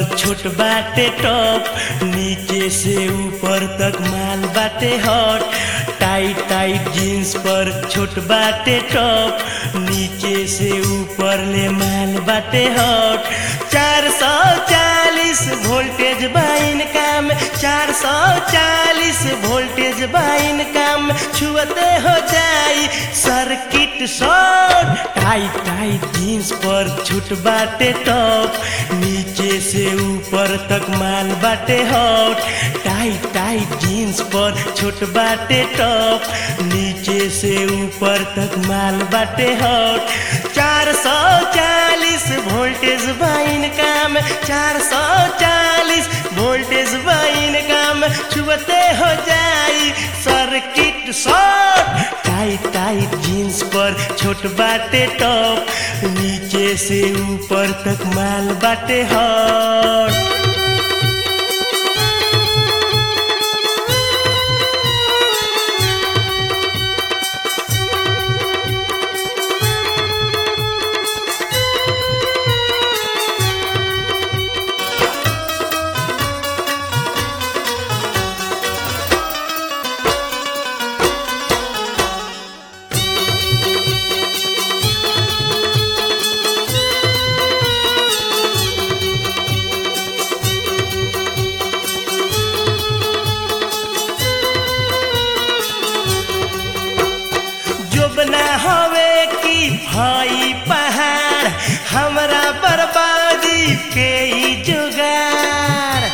छोट बाटे टॉप नीचे से ऊपर तक माल बाटे हॉट टाइट टाइट जीन्स पर छोट बाटे टॉप नीचे से ऊपर ले माल बाटे हॉट चार सौ चालीस वोल्टेज बाइन काम चार सौ चालीस वोल्टेज बाइन काम छुअते हो जाई circuit short tight tight jeans पर छूट बाटे टॉप नीचे से ऊपर तक माल बाटे हॉट टाइट टाइट जीन्स पर छोट बाटे टॉप नीचे से ऊपर तक माल बाटे हॉट चार सौ चालीस वोल्टेज बाइन काम चार सौ चालीस वोल्टेज बाइन काम छुअते हो जाई circuit short tight tight jeans पर छोट बाटे टॉप नीचे से ऊपर तक माल बाटे हॉट जोबना हवे की भाई पहाड़ हमरा बर्बादी के ई जुगाड़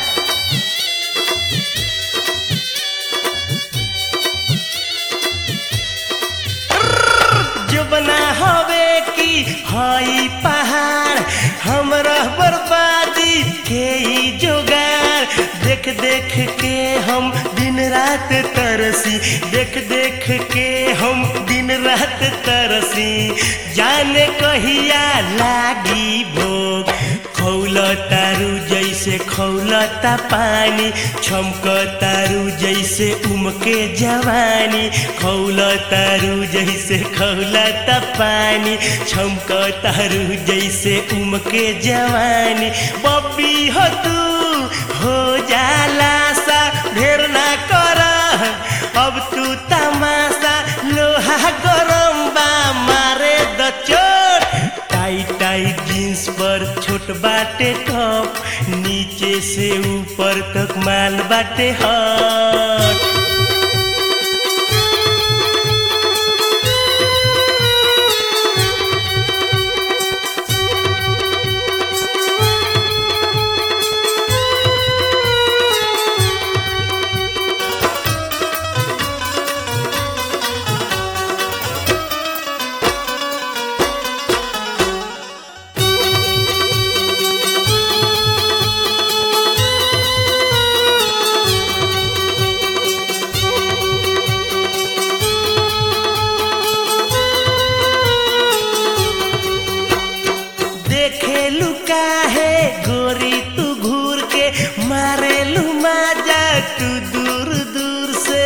जोबना हवे की भाई पहाड़ हमरा बर्बादी के ई जुगाड़ देख देख के हम दिन रात तरसी देख देख के हम दिन रात तरसी जाने कहिया लागी भोग खौलतारू जैसे खौलता पानी छमकतारू जैसे उमके जवानी खौलतारू जैसे खौलता पानी छमकतारू जैसे उमके जवानी बब्बी हो तू हो जाला सा ढेर ना कर अब तू तमाशा लोहा गरम बा मारे द चोट टाइट टाइट जीन्स पर छोट बाटे टॉप नीचे से ऊपर तक माल बाटे हॉट देखे लुका है गोरी तू घूर के मारे लू माजा तू दूर दूर से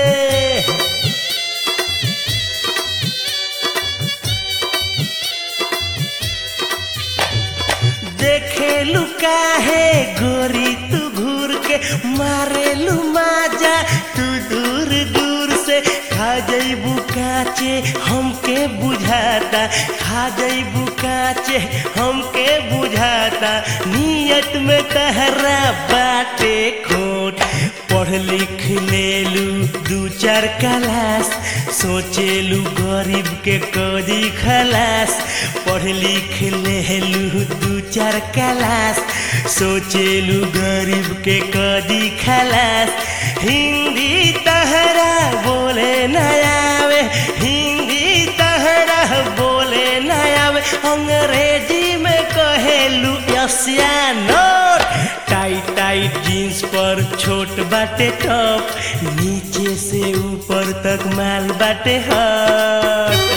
देखे लुका है गोरी तू घूर के मारे लू माजा तू दूर दूर से खा जईबू काचे हमके बुझाता खा जईबू काचे हमके बुझाता नियत में तहरा बाटे खोट पढ़ लिख लेलू दू चार क्लास सोचेलू गरीब के कदी खलास पढ़ लिख लेलू दू चार क्लास सोचेलू गरीब के कदी खलास हिंदी तहरा बोले न आवे हिंदी तहरा बोले न आवे अंग्रेजी में कहेलू यसिया नोट टाइट टाइट जीन्स पर छोट बाटे टॉप नीचे से ऊपर तक माल बाटे हट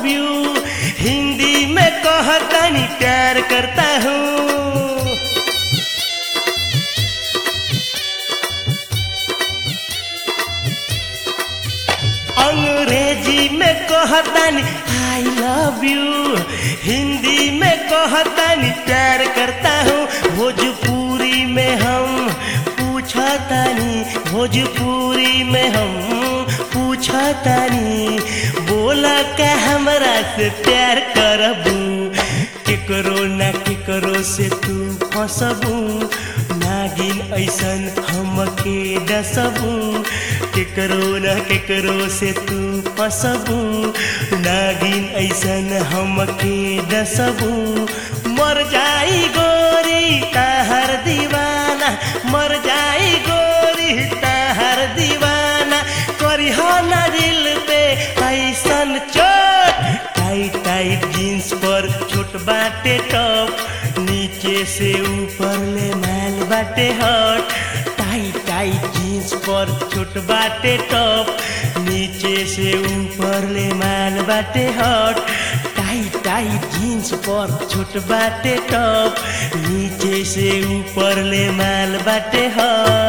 लव यू हिंदी में कहतानी प्यार करता हूँ अंग्रेजी में कहतानी आई लव यू हिंदी में कहतानी प्यार करता हूँ भोजपुरी में हम पूछतानी भोजपुरी में हम पूछतानी बोला का हमरा से प्यार करबू केकरो ना केकरो से तू फंसबू नागिन ऐसन हमके डसबू केकरो न केकरो से तू फंसबू नागिन ऐसन हमके डसबू मर जाई गोरी ताहर दीवाना मर जाई गोरी ताहर दीवाना करी हो ना दिल पे ऐसन चोट टाइट टाइट जींस पर छोट बाटे टॉप नीचे से ऊपर ले मैल बाटे हट टाइट टाइट जींस पर छोट बाटे टॉप नीचे से ऊपर ले मैल बाटे हट टाइट टाइट जींस पर छोट बाटे टॉप नीचे से ऊपर ले मैल बाटे हट